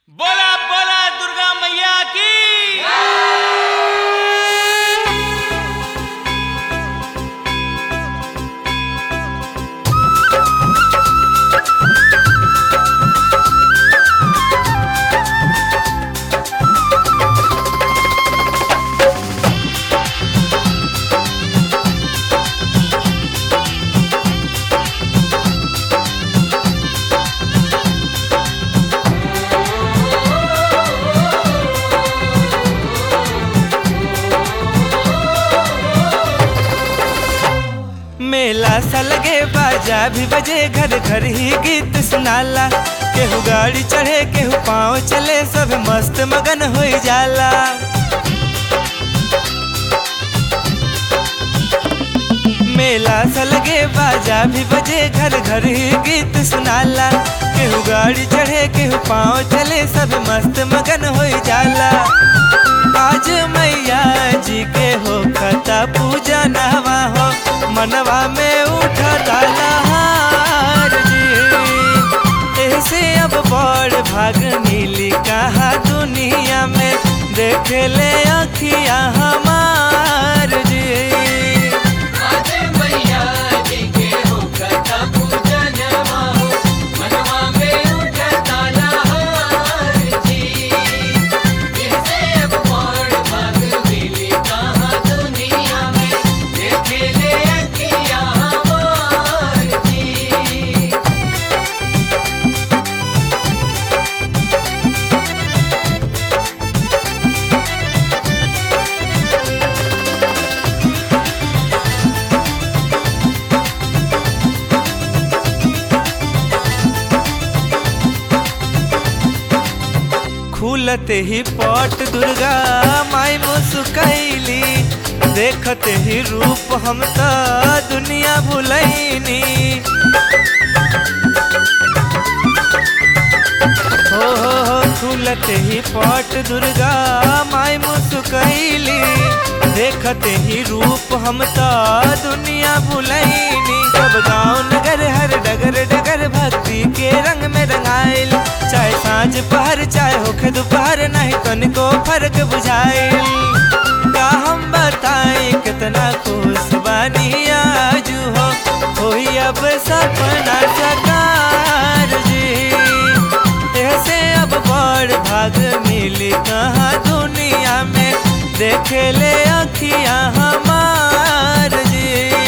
बोला बोला दुर्गा मैया की मेला सलगे बाजा भी बजे घर घर ही गीत सुनाला केहू गाड़ी चढ़े केहू पाँव चले सब मस्त मगन हो जाला मेला सलगे बाजा भी बजे घर घर ही गीत सुनाला केहू गाड़ी चढ़े केहू पाँव चले सब मस्त मगन हो जाला आज मैया जी के हो खता पूजा नहवा हो मनवा में उठता लहार जी ऐसे अब बड़ भाग मिली कहा दुनिया में देख ले अखिया हमार जी खुलते ही पट दुर्गा माई मुस्कैली देखते ही रूप हम त दुनिया भुलैनी हो हो हो खुलते ही पट दुर्गा माई मुस्कैली देखते ही रूप हम त दुनिया भुलैनी सब गांव नगर हर डगर डगर भक्ति के रंग में रंगाइल चाहे सांझ पहर चाहे होखे दोपहर नहीं तनिको फर्क बुझाइल का हम बताएं कितना खुश बानी आजू हो होई अब सपना सकार जी ऐसे अब बड़ भाग मिली कहाँ दुनिया में देख ले अखिया हमार जी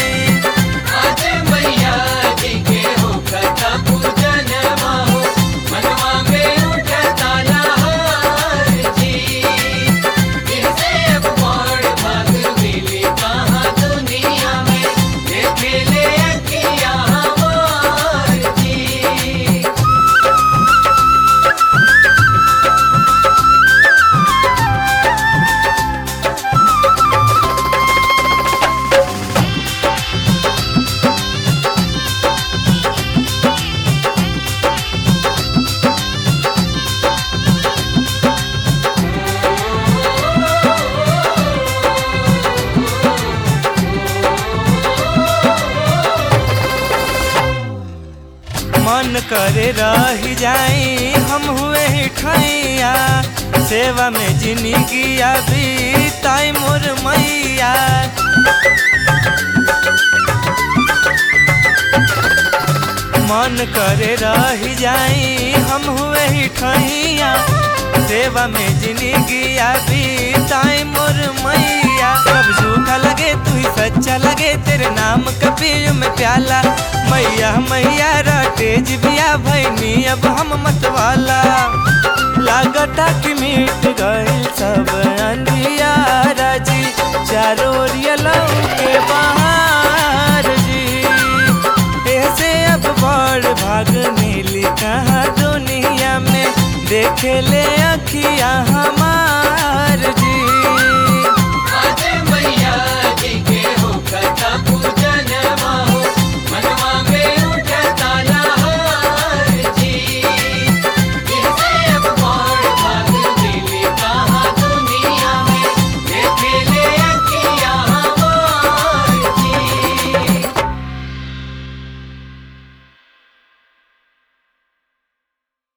मन करे रह जाई हम हुए ही ठैया सेवा में जिंदगी अभी ताई मोर मैया मन करे रह जाई हम हुए ही ठैया सेवा में जिंदगी अभी ताई मोर मैया सब झूठा लगे तू ही सच्चा लगे तेरे नाम कपियो में प्याला मैया मैया रटेज बिया भैनी अब हम मतवाला लागता कि मिट गइल सब अंधियारा जी चारों ओरिया के बाहर जी ऐसे अब बड़ भाग मिली कहाँ दुनिया में देख ले अखिया हम